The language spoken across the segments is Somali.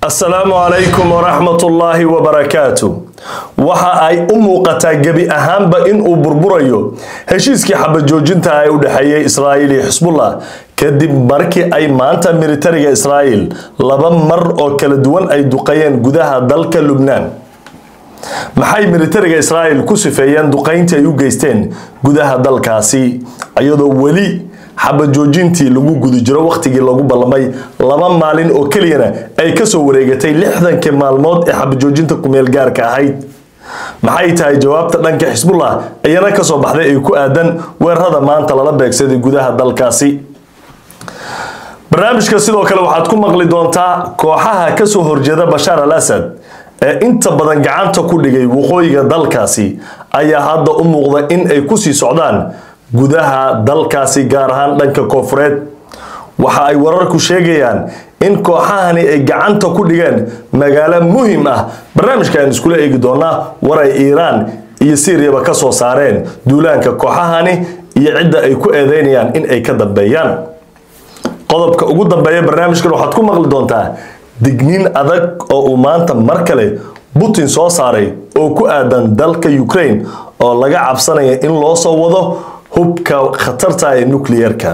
asalaamu calaykum waraxmatullaahi wabarakaatu waxa ay u muuqataa gebi ahaanba inuu burburayo heshiiskii xabajoojinta ee u dhexeeyay israa'iil iyo xisbullah kadib markii ay maanta militariga israa'iil laba mar oo kala duwan ay duqeeyeen gudaha dalka lubnaan maxay militariga israa'iil ku sifeeyeen duqeyntii ay u geysteen gudaha dalkaasi iyadoo weli xabajoojintii lagu guda jiro wakhtigii lagu ballamay laba maalin oo keliyana ay kasoo wareegatay lixdankii maalmood ee xabajoojinta kumeel gaarka ahayd maxay tahay jawaabta dhanka xisbullah iyana kasoo baxday ay ku aadan weerarada maanta lala beegsaday gudaha dalkaasi barnaamijka sidoo kale waxaad ku maqli doontaa kooxaha kasoo horjeeda bashaar al asad ee inta badan gacanta ku dhigay waqooyiga dalkaasi ayaa hadda u muuqda in ay kusii socdaan gudaha dalkaasi gaar ahaan dhanka koofureed waxa ay wararku sheegayaan in kooxahani ay gacanta ku dhigeen magaalo muhim ah barnaamijkaan iskula eegi doonaa war ay iiraan iyo siiriyaba ka soo saareen duulaanka kooxahani iyo cidda ay ku eedeynayaan in ay ka dambeeyaan qodobka ugu dambeeya barnaamijkan waxaad ku maqli doontaa digniin adag oo uu maanta mar kale putin soo saaray oo ku aadan dalka ukraine oo laga cabsanaya in loo soo wado hubka khatarta ee nucleerka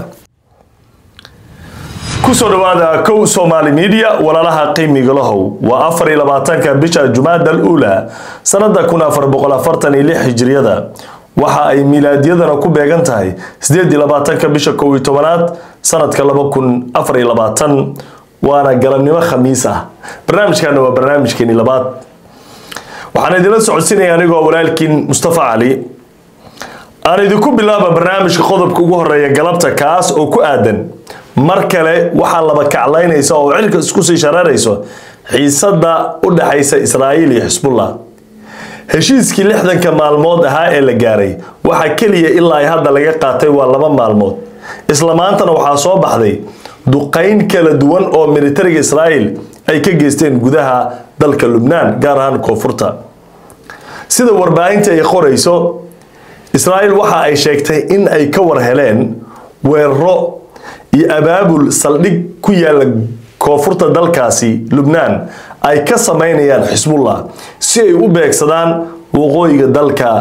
kusoo dhawaada kow somaali media walaalaha qiimiga lahow waa afar iyo labaatanka bisha jumaada al uula sanada kun afar boqol afartan iyo lix hijriyada waxa ay milaadiyadana ku beegan tahay sideed iyo labaatanka bisha kow iyo tobanaad sanadka laba kun afar iyo labaatan waana galabnimo khamiis ah barnaamijkana waa barnaamijkeeni labaad waxaan idinla socodsiinaya anigoo walaalkiin mustafa cali aan idinku bilaaba barnaamijka qodobka ugu horeeya galabta kaas oo ku aadan mar kale waxaa laba kaclaynaysa oo cirka isku sii shareerayso xiisada u dhexaysa israa'iil iyo xisbullah heshiiskii lixdanka maalmood ahaa ee la gaaray waxaa keliya ilaa ay hadda laga qaatay waa laba maalmood isla maantana waxaa soo baxday duqayn kala duwan oo militariga israa'iil ay ka geysteen gudaha dalka lubnaan gaar ahaan koonfurta sida warbaahinta ay qorayso israa'iil waxa ay sheegtay in ay ka war heleen weeraro iyo abaabul saldhig ku yaala koonfurta dalkaasi lubnaan ay ka sameynayaan xisbullah si ay u beegsadaan waqooyiga dalka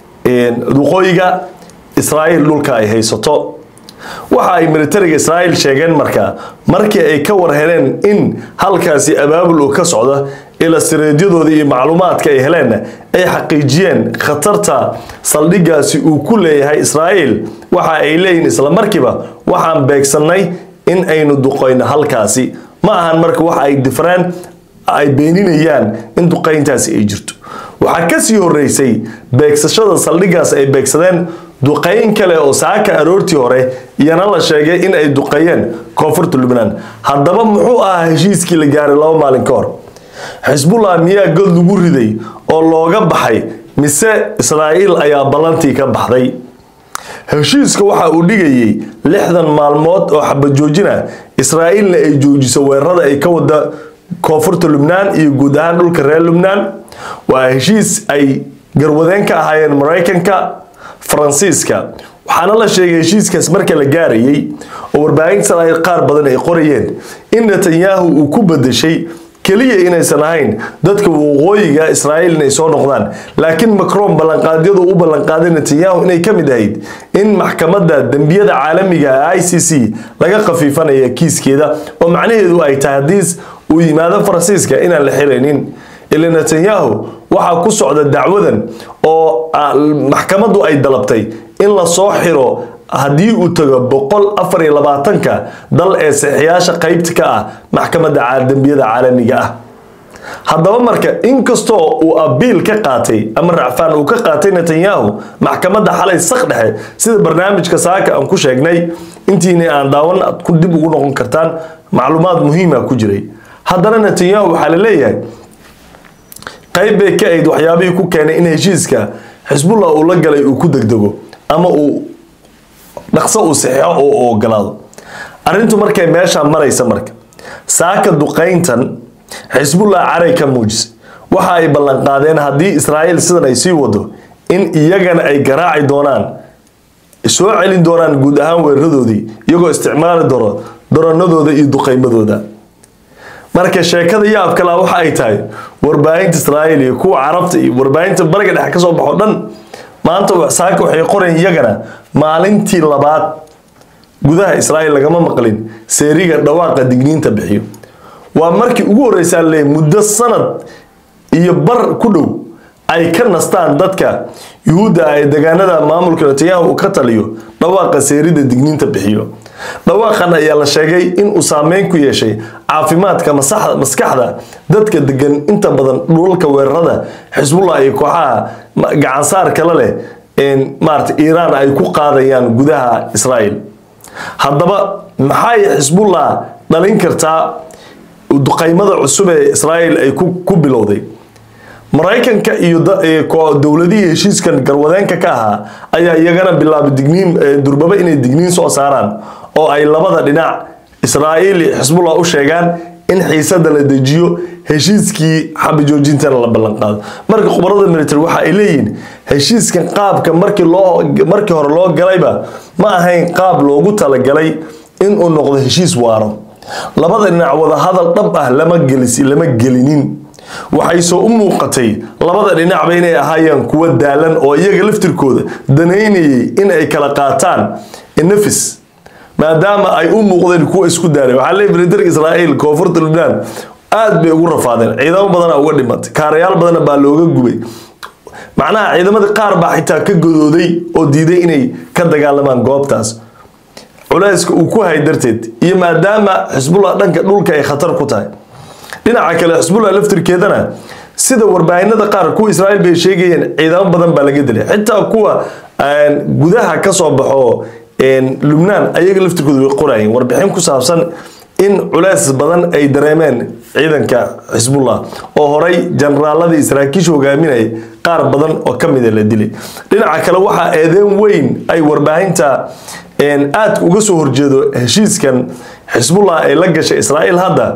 waqooyiga israa'iil dhulka ay haysato waxa ay militariga israa'iil sheegeen marka markii ay ka war heleen in halkaasi abaabul uu ka socdo ila sireedyadooda iyo macluumaadka ay heleen ay xaqiijiyeen khatarta saldhigaasi uu ku leeyahay israa'iil waxa ay leeyihiin isla markiiba waxaan beegsanay in aynu duqayno halkaasi ma ahan marka waxa ay difreen ay beeninayaan in duqayntaasi ay jirto waxaa kasii horeysay beegsashada saldhigaas ay beegsadeen duqayn kale oo saaka aroortii hore iyana la sheegay in ay duqeeyeen koonfurta lubnaan haddaba muxuu ahaa heshiiskii la gaaray laba maalin ka hor xisbullah miyaa god lagu riday oo looga baxay mise israa'iil ayaa ballantii ka baxday heshiiska waxa uu dhigayay lixdan maalmood oo xabajoojina israa'iilna ay joojiso weerarada ay ka wada koonfurta lubnaan iyo guud ahaan dhulka reer lubnaan waa heshiis ay garwadeen ka ahaayeen maraykanka faransiiska waxaana la sheegay heshiiskaas marka la gaarayay oo warbaahinta israa'iil qaar badan ay qorayeen in netanyahu uu ku bedeshay keliya inaysan ahayn dadka waqooyiga israa'iil inay soo noqdaan laakiin macron ballanqaadyadu u ballanqaaday netanyahu inay ka mid ahayd in maxkamadda dembiyada caalamiga i c c laga khafiifanaya kiiskeeda oo macnaheedu ay tahay haddii uu yimaado faransiiska inaan la xilaynin ila netanyahu waxaa ku socda dacwadan oo maxkamaddu ay dalabtay in lasoo xiro haddii uu tago boqol afar iyo labaatanka dal ee saxiyaasha qeybta ka ah maxkamadda dembiyada caalamiga ah haddaba marka inkastoo uu abiil ka qaatay ama racfaan uu ka qaatay netanyahu maxkamadda xalay sak dhexe sida barnaamijka saaka aan ku sheegnay intiina aan daawan aad ku dib ugu noqon kartaan macluumaad muhiima ku jiray haddana netanyahu waxaa la leeyahay qayb bay ka ahayd waxyaabihii ku keenay in heshiiska xisbullah uu la galay uu ku degdego ama uu dhaqso uu saxeixo oo ogolaado arrintu markay meeshaa maraysa marka saaka duqayntan xisbullah caray ka muujisay waxa ay ballanqaadeen haddii israa'iil sidan ay sii wado in iyagana ay garaaci doonaan soo celin doonaan guud ahaan weeraradoodii iyagoo isticmaali doono doranadooda iyo duqaymadooda marka sheekada yaab kala waxa ay tahay warbaahinta israa'iil iyo kuwa carabta iyo warbaahinta bariga dhexe kasoo baxo dhan maanta saaka waxay qoreen iyagana maalintii labaad gudaha israa'iil lagama maqlin seeriga dhawaaqa digniinta bixiyo waa markii ugu horeysaa le muddo sanad iyo bar ku dhow ay ka nastaan dadka yuhuudda ay degaanada maamulka netanyahu uu ka taliyo dhawaaqa seerida digniinta bixiyo dhawaaqan ayaa la sheegay inuu saameyn ku yeeshay caafimaadka maskaxda dadka degan inta badan dhulalka weerarada xisbullah iyo kooxaha gacansaar kale leh maarata iiraan ay ku qaadayaan gudaha israa'iil haddaba maxay xisbullah dhalin kartaa duqaymada cusub ee israa'iil ay ku bilowday maraykanka iyo dowladihii heshiiskan garwadeenka ka ahaa ayaa iyagana bilaabay digniin durbaba inay digniin soo saaraan oo ay labada dhinac israa'iil iyo xisbullah u sheegaan in xiisada la dejiyo heshiiskii xabajoojintana la ballanqaado marka khubarada military waxa ay leeyihiin heshiiskan qaabka markii loo markii hore loo galayba ma ahayn qaab loogu talagalay inuu noqdo heshiis waaro labada dhinac wada hadal dhab ah lama gelis lama gelinin waxay soo u muuqatay labada dhinacba inay ahaayeen kuwa daalan oo iyaga laftirkooda danaynayay in ay kala qaataan nafis maadaama ay u muuqdeen kuwa isku daaray waxaa leeyahay militariga israa'iil koonfurta lubnaan aad bay ugu rafaadeen ciidamo badana uga dhimatay kaarayaal badana baa looga gubay macnaha ciidamadii qaar baa xitaa ka godooday oo diiday inay ka dagaalamaan goobtaas culayska uu ku hay darteed iyo maadaama xisbullah dhanka dhulka ay khatar ku tahay dhinaca kale xisbullah laftirkeedana sida warbaahinada qaar kuwa israa'iil bay sheegayeen ciidamo badan baa laga dilay xitaa kuwa gudaha ka soo baxo lubnaan ayaga laftirkooda way qorayeen warbixin ku saabsan in culays badan ay dareemeen ciidanka xisbullah oo horay generaaladii saraakiisha hogaaminayay qaar badan oo ka mida la dilay dhinaca kale waxaa eedeyn weyn ay warbaahinta aad uga soo horjeedo heshiiskan xisbullah ay la gashay israa'iil hadda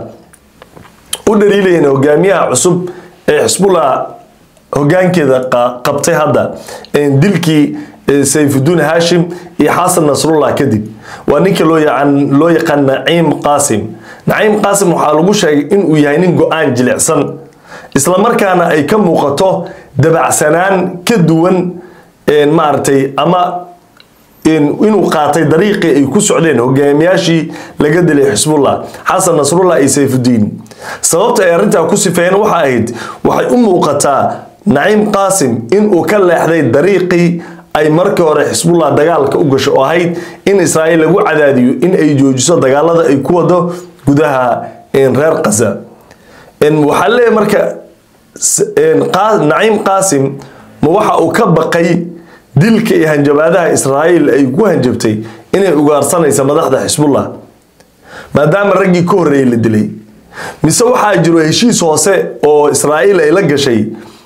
u dhaliilayeen hogaamiyaha cusub ee xisbullah hogaankeeda qabtay hadda dilkii sayfuddin hashim iyo xasan nasrullah kadib waa ninka loo loo yaqaan naciim qaasim naciim qaasim waxaa lagu sheegay inuu yahay nin go-aan jilicsan islamarkaana ay ka muuqato dabacsanaan ka duwan maaragtay ama inuu qaatay dariiqii ay ku socdeen hogaamiyaashii laga dilay xisbullah xasan nasrullah iyo sayfudiin sababta ay arrintaa ku sifeeyeen waxa ahayd waxay u muuqataa naciim qaasim inuu ka leexday dariiqii ay markii hore xisbullah dagaalka u gasho oo ahayd in israa'iil lagu cadaadiyo in ay joojiso dagaalada ay ku wado gudaha reer khaza waxaa leeyahay marka naciim qaasim ma waxa uu ka baqay dilka iyo hanjabaadaha israa'iil ay ku hanjabtay inay ugaarsanaysa madaxda xisbullah maadaama raggii ka horreeyey la dilay mise waxaa jiro heshiis hoose oo israa'iil ay la gashay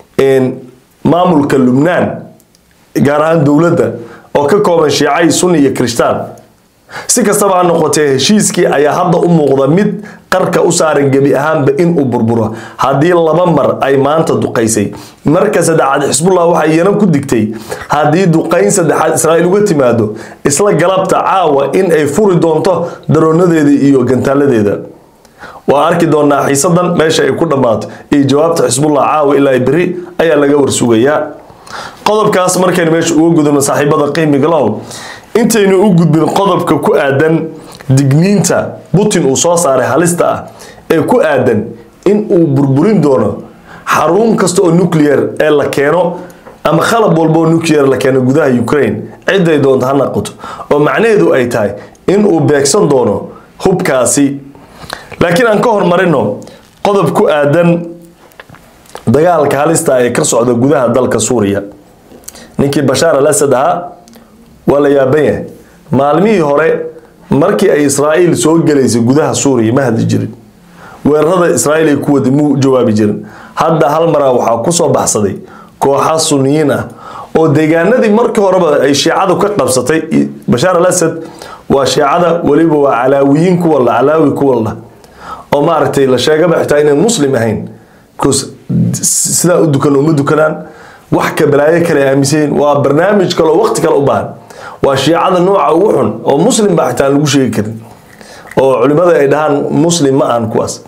maamulka lubnaan gaar ahaan dowladda oo ka kooban shiicay sunni iyo kirishtaan si kastaba ha noqotee heshiiskii ayaa hadda u muuqda mid qarka u saaran gebi ahaanba inuu burburo haddii laba mar ay maanta duqaysay marka saddexaad xisbullah waxay iyana ku digtay haddii duqayn saddexaad israa'iil uga timaado isla galabta caawa in ay furi doonto daroonadeeda iyo gantaaladeeda waa arki doonaa xiisadan meesha ay ku dhammaato iyo jawaabta xisbullah caawa ilaa beri ayaa laga warsugayaa qodobkaas markaynu meesha uga gudubno saaxiibada qiimiga lahow intaynu u gudbin qodobka ku aadan digniinta putin uu soo saaray halista ah ee ku aadan in uu burburin doono xarun kasta oo nuclear ee la keeno ama khalab walba oo nuclear la keeno gudaha ukraine ciday doonto ha naqoto oo macnaheedu ay tahay in uu beegsan doono hubkaasi laakiin aan ka hormarino qodob ku aadan dagaalka halista ee ka socda gudaha dalka suuriya ninkii bashaar al asad ahaa waa la yaaban yahay maalmihii hore markii ay israa'iil soo gelaysay gudaha suuriya ma hadli jirin weerarada israa'iil ay ku waday muu jawaabi jirin hadda hal maraa waxaa kusoo baxsaday kooxa suniyiin ah oo deegaanadii markii horeba ay shiicadu ka qabsatay bashaar al asad waa shiicada weliba waa calaawiyiin kuwa la calaawi kuwa la oo maaragtay la sheegaba xitaa inay muslim ahayn because sidaa u dukan uma dukanaan wax ka balaayo kale aaminsayin waa barnaamij kale oo waqti kale u baahan waa shiicada nooca ugu xun oo muslim baa xitaa aan lagu sheegi karin oo culimada ay dhahaan muslim ma ahan kuwaas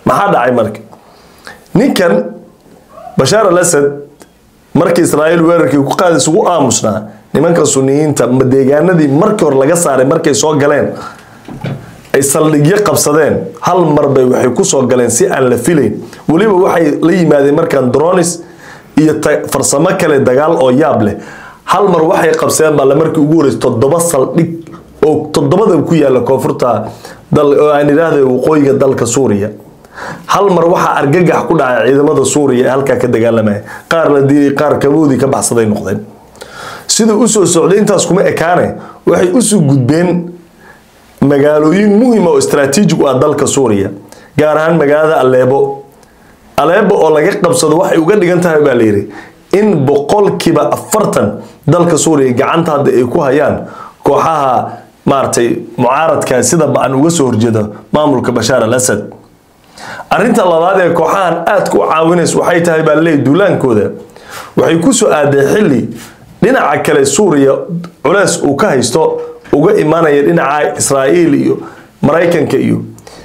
maxaa dhacay marka ninkan bashaar al asad markii israa'iil weerarkii ku qaadi isugu aamusnaa nimanka suniyiinta deegaanadii markii hore laga saaray markay soo galeen ay saldhigyo qabsadeen hal mar bay waxay kusoo galeen si aan la filayn weliba waxay la yimaadeen markaan dronis iyo farsamo kale dagaal oo yaab leh hal mar waxay qabsadeen baa markii ugu horreysay toddoba saldhig oo toddobada ku yaala koonfurta oo aan idhaahda waqooyiga dalka suuriya hal mar waxaa argagax ku dhacay ciidamada suuriya ee halkaa ka dagaalamaya qaar la diiday qaar kaboodii ka baxsaday noqdeen siduu usoo socday intaas kuma ekaane waxay usoo gudbeen magaalooyin muhima oo istraatiijig u ah dalka suuriya gaar ahaan magaalada aleebo aleebo oo laga qabsado waxay uga dhigan tahay baa layidhi in boqolkiiba afartan dalka suuriya gacanta hadda ay ku hayaan kooxaha maaragtay mucaaradka sida ba-an uga soo horjeeda maamulka bashaar al asad arrinta labaad ee kooxahan aadka u caawinaysa waxay tahay baa laleeyahy duulaankooda waxay kusoo aaday xilli dhinaca kale suuriya culeys uu ka haysto uga imanaya dhinaca israa'iil iyo maraykanka iyo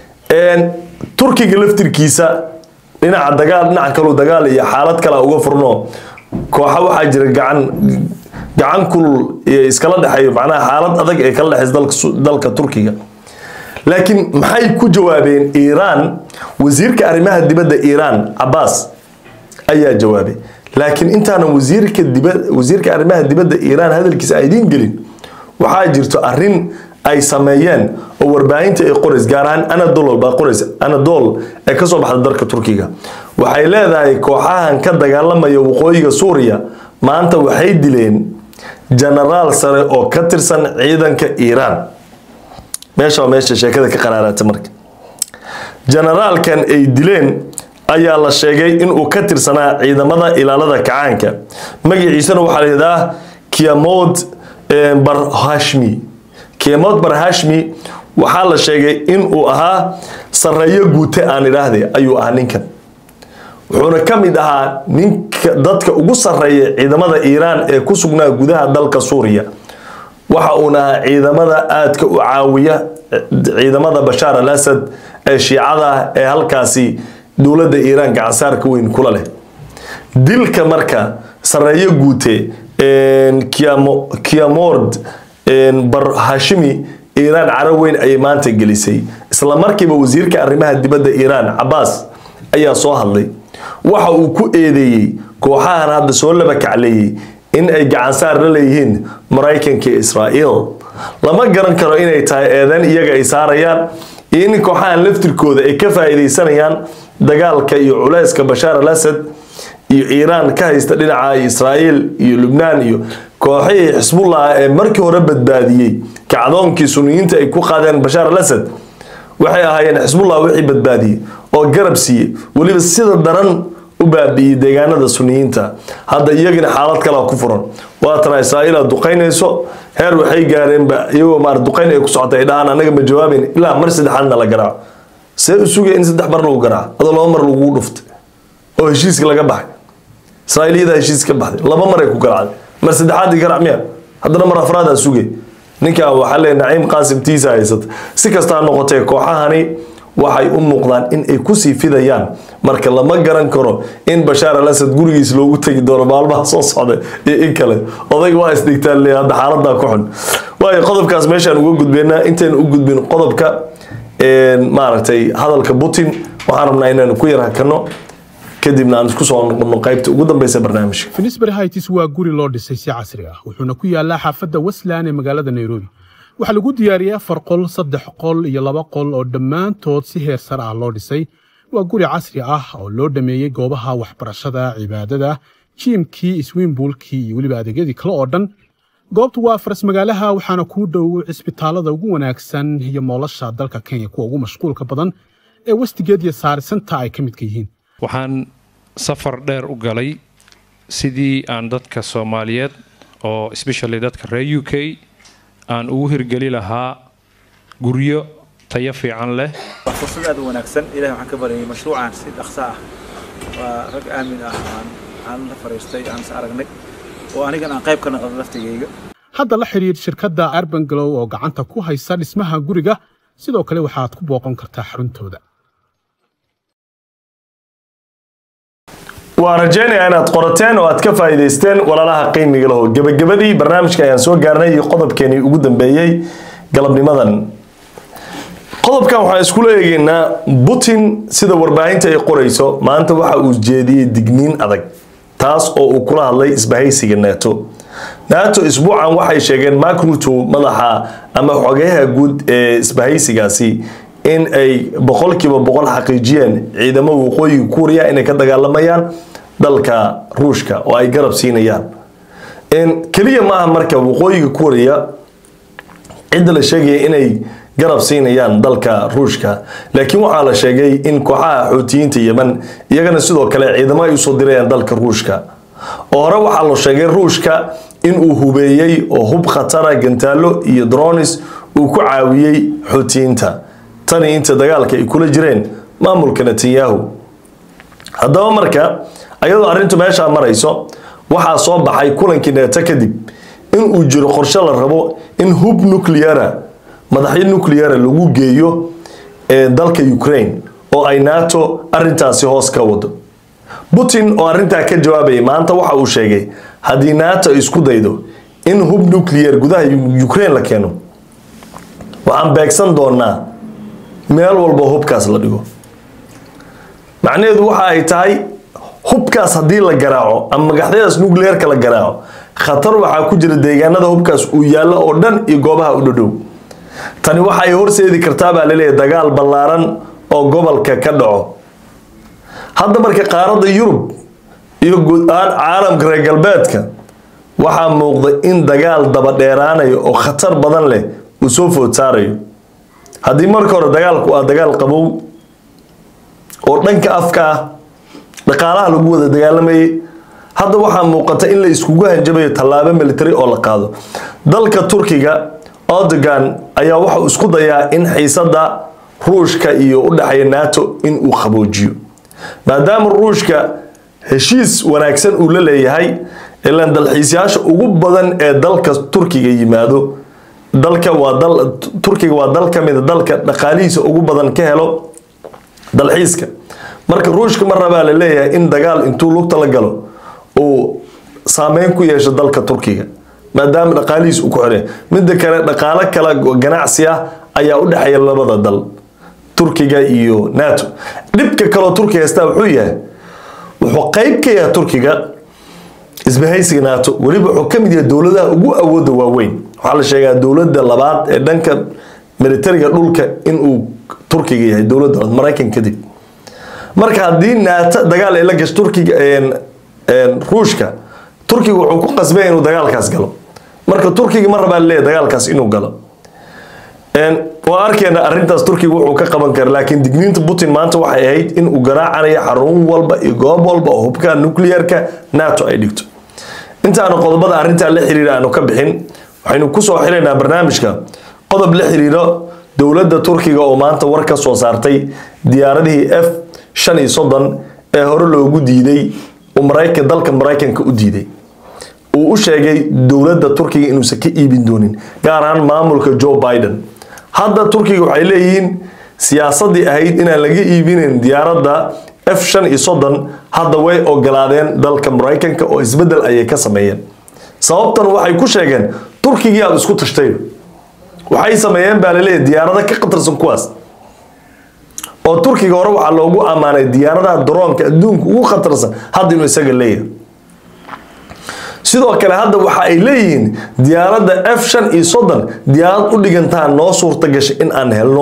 turkiga laftirkiisa dhinaca dagaal dhinaca kaleu dagaal iyo xaalad kale uga furno kooxa waxaa jira gacan gacan kulul iyo iskala dhexeeyo macnaha xaalad adag ee kala dhexeysa dalka turkiga laakiin maxay ku jawaabeen iiraan wasiirka arrimaha dibadda iiraan cabaas ayaa jawaabay laakiin intaanan wasiirka diba wasiirka arrimaha dibadda iiraan hadalkiisa ay idiin gelin waxaa jirto arrin ay sameeyeen oo warbaahinta ay qorays gaar ahaan anadol baa qorays anadol ee kasoo baxda dalka turkiga waxay leedahay kooxahan ka dagaalamaya waqooyiga suuriya maanta waxay dileen jenaraal sare oo ka tirsan ciidanka iiraan meesha waa meesha sheekada ka qaraarata marka jenaraalkan ay dileen ayaa la sheegay inuu ka tirsanaa ciidamada ilaalada kacaanka magaciisana waxaa la yidhahdaa kiamod barhashmi kiamod barhashmi waxaa la sheegay inuu ahaa sareeyo guute aan idhaahde ayuu ahaa ninkan wuxuuna ka mid ahaa ninka dadka ugu sareeya ciidamada iiraan ee ku sugnaa gudaha dalka suuriya waxa uuna ahaa ciidamada aadka u caawiya ciidamada bashaar al asad ee shiicada ee halkaasi dowladda iiraan gacansaarka weyn kula leh dilka marka sareeyo guute kiamord barhashimi iiraan caro weyn ayay maanta gelisay isla markiiba wasiirka arrimaha dibadda iiraan cabaas ayaa soo hadlay waxa uu ku eedeeyey kooxahan hadda soo laba kacleeyey in ay gacansaar la leeyihiin maraykanka iyo israa'iil lama garan karo inay tahay eedeyn iyaga ay saarayaan iyo in kooxahan laftirkooda ay ka faa'iidaysanayaan dagaalka iyo culeyska bashaar al asad iyo iiraan ka haysta dhinaca israa'iil iyo lubnaan iyo kooxihii xisbullah ee markii hore badbaadiyey kacdoonkii suniyiinta ay ku qaadeen bashaar al asad waxay ahaayeen xisbullah wixii badbaadiyey oo garab siiyey weliba sida daran u baabi'iyey deegaanada suniyiinta hadda iyagina xaalad kalea ku furan waatana israa'iila duqaynayso heer waxay gaareenba iyagoo maar duqayn ay ku socota ay dhahaan anaga ma jawaabayn ilaa mar saddexaadna la garaaco see u sugaya in saddex mar lagu garaaco adoo laba mar lagu dhuftay oo heshiiska laga baxay israa'iiliyada heshiis ka baxday laba mar ay ku garaacday mar saddexaadii garaac miya haddana mar afraadaa sugay ninkan waxaa leeyahay naciim qaasim tiisa haysata si kasta ha noqotee kooxahani waxay u muuqdaan in ay kusii fidayaan marka lama garan karo in bashaar al asad gurigiis loogu tegi doono maalmaha soo socda iyo in kale odayga waa isdhigtaan le hadda xaaladaa ku xun waayo qodobkaas meeshaan uga gudbeynaa intaynu u gudbin qodobka maaragtay hadalka putin waxaan rabnaa inaynu ku yar hakano kadibna aan isku soo noqono qaybta ugu dambeysa barnaamijka finisbury heights waa guri loo dhisay si casri ah wuxuuna ku yaalaa xaafadda westland ee magaalada nairobi waxaa lagu diyaariyey afar qol saddex qol iyo laba qol oo dhammaantood si heer sare ah loo dhisay waa guri casri ah oo loo dhameeyey goobaha waxbarashada cibaadada jiimkii iswiimbuulkii iyo weliba adeegyadii kale oo dhan goobtu waa faras magaalaha waxaana kuu dhow cisbitaalada ugu wanaagsan iyo moolasha dalka kenya kuwa ugu mashquulka badan ee westigeed iyo saarisanta ay ka midka yihiin waxaan safar dheer u galay sidii aan dadka soomaaliyeed oo especially dadka reer u k aan ugu hirgeli lahaa guryo tayo fiican leh waa fursad aad u wanaagsan ilahay waxaan ka baryay mashruucan si dhaqso ah waa rag aamin ah aan aan la fariistay aan is aragnay oo anigan aan qayb ka noqdo laftigayga hadda la xidhiir shirkadda arban glow oo gacanta ku haysa dhismaha guriga sidoo kale waxaad ku booqan kartaa xaruntooda waa rajaynayaa inaad qorateen oo aad ka faa'iidaysteen walaalaha qiimiga laho gebagabadii barnaamijka ayaan soo gaarnay iyo qodobkeenii ugu dambeeyey galabnimadan qodobkan waxaan iskula eegeynaa putin sida warbaahinta ay qorayso maanta waxa uu jeediyey digniin adag taas oo uu kula hadlay isbahaysiga nato nato isbuucan waxay sheegeen mark ruto madaxa ama xogeyaha guud ee isbahaysigaasi in ay boqolkiiba boqol xaqiijiyeen ciidamo waqooyiga kuuriya inay ka dagaalamayaan dalka ruushka oo ay garab siinayaan keliya maaha marka waqooyiga kuuriya cidda la sheegaya inay garab siinayaan dalka ruushka laakiin waxaa la sheegay in kooxaha xootiyiinta yemen iyagana sidoo kale ciidamo ay usoo dirayaan dalka ruushka oo hore waxaa la sheegay ruushka inuu hubeeyey oo hub khatara gantaalo iyo dronis uu ku caawiyey xootiyiinta tani inta dagaalka ay kula jireen maamulka netanyahu haddaba marka ayadoo arrintu meeshaa marayso waxaa soo baxay kulankii neeto kadib inuu jiro qorshe la rabo in hub nucleara madaxyo nucleara lagu geeyo ee dalka ukraine oo ay nato arintaasi hoos ka wado putin oo arintaa ka jawaabayay maanta waxa uu sheegay haddii nato isku daydo in hub nuclear gudaha ukraine la keeno waxaan beegsan doonaa meel walba hubkaas la dhigo macnaheedu waxa ay tahay hubkaas haddii la garaaco ama magaxyadaas nuclearka la garaaco khatar waxaa ku jira deegaanada hubkaas uu yaallo oo dhan iyo goobaha u dhadhow tani waxa ay horseedi kartaa baa laleeyahay dagaal ballaaran oo gobolka ka dhaco hadda marka qaaradda yurub iyo guud ahaan caalamka reer galbeedka waxaa muuqda in dagaal daba dheeraanayo oo khatar badan leh uu soo food saarayo haddii marka hore dagaalku waa dagaal qabow oo dhanka afka ah dhaqaalaha lagu wada dagaalamayay hadda waxaa muuqata in la iskugu hanjabayo tallaabo military oo la qaado dalka turkiga erdogan ayaa waxau isku dayaa in xiisada ruushka iyo u dhexeeya nato in uu qaboojiyo maadaama ruushka heshiis wanaagsan uu la leeyahay ilaan dalxiisyaasha ugu badan ee dalka turkiga yimaado dalka waa dal turkiga waa dal ka mida dalka dhaqaalihiisa ugu badan ka helo dalxiiska marka ruushka mar rabaa la leeyahay in dagaal intuu lugta la galo uu saameyn ku yeesho dalka turkiga maadaama dhaqaalihiis uu ku xiraya midda kale dhaqaalo kale ganacsi ah ayaa u dhexeeya labada dal turkiga iyo nato dhibka kaloo turkiga haystaa wuxuu yahay wuxuu qeyb ka yahay turkiga isbahaysiga nato weliba wuxuu ka mid yahay dowladaha ugu awooda waaweyn waxaa la sheegaa dowladda labaad ee dhanka militariga dhulka inuu turkiga yahay dowladda maraykan kadib marka haddii nato dagaal ay la gasho turkiga ruushka turkiga wuxuu ku qasbay inuu dagaalkaas galo marka turkiga ma rabaa leeyahay dagaalkaas inuu galo waa arkeena arintaas turkiga wuxuu ka qaban kara laakiin digniinta putin maanta waxay ahayd in uu garaacanayo xarun walba iyo goob walba oo hubka nuclearka nato ay dhigto intaanu qodobada arintaa la xiriira aanu ka bixin waxaynu kusoo xiraynaa barnaamijka qodob la xiriiro dowladda turkiga oo maanta war ka soo saartay diyaaradihii f shan iyo soddon ee hore loogu diiday uu maraykan dalka maraykanka u diiday uu u sheegay dowladda turkiga inuusan ka iibin doonin gaar ahaan maamulka joe biden hadda turkiga waxay leeyihiin siyaasadii ahayd inaan laga iibinayn diyaaradda f shan iyo soddon hadda way ogolaadeen dalka maraykanka oo isbedel ayay ka sameeyeen sababtan waxay ku sheegeen turkigii aad isku tashtay waxay sameeyeen baa laleeyahay diyaarado ka khatarsan kuwaas oo turkiga hore waxaa loogu ammaanay diyaaradaha daroonka adduunka ugu khatarsan hadda inuu isaga leeyahay sidoo kale hadda waxa ay leeyihiin diyaaradda f shan iyo soddon diyaarad u dhigantaa noo suurta gashay in aan helno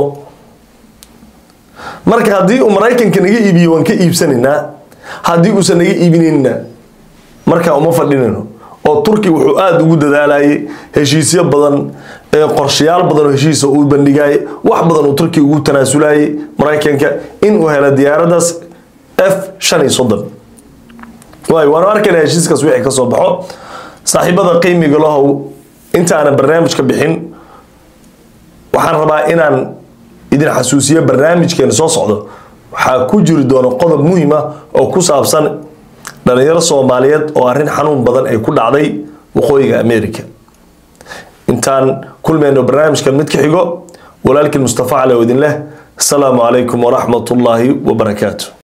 marka haddii uu maraykanka naga iibiyo waan ka iibsanaynaa haddii uusan naga iibinayna markaa uma fadhinayno oo turki wuxuu aada ugu dadaalayay heshiisyo badan qorshayaal badan oo heshiisa uu bandhigayay wax badan uu turkiga ugu tanaasulayay maraykanka inuu helo diyaaradaas f shan iyo soddon waay waanu arkaynaa heshiiskaas wixii ka soo baxo saaxiibada qiimiga lahow intaanan barnaamijka bixin waxaan rabaa inaan idin xasuusiyo barnaamijkeena soo socdo waxaa ku jiri doona qodob muhiim ah oo ku saabsan dhalinyaro soomaaliyeed oo arrin xanuun badan ay ku dhacday waqooyiga america intaan kulmayno barnaamijkan mid ka xigo walaalkiin mustafa cali oo idin leh asalaamu calaykum waraxmat ullaahi wabarakaatu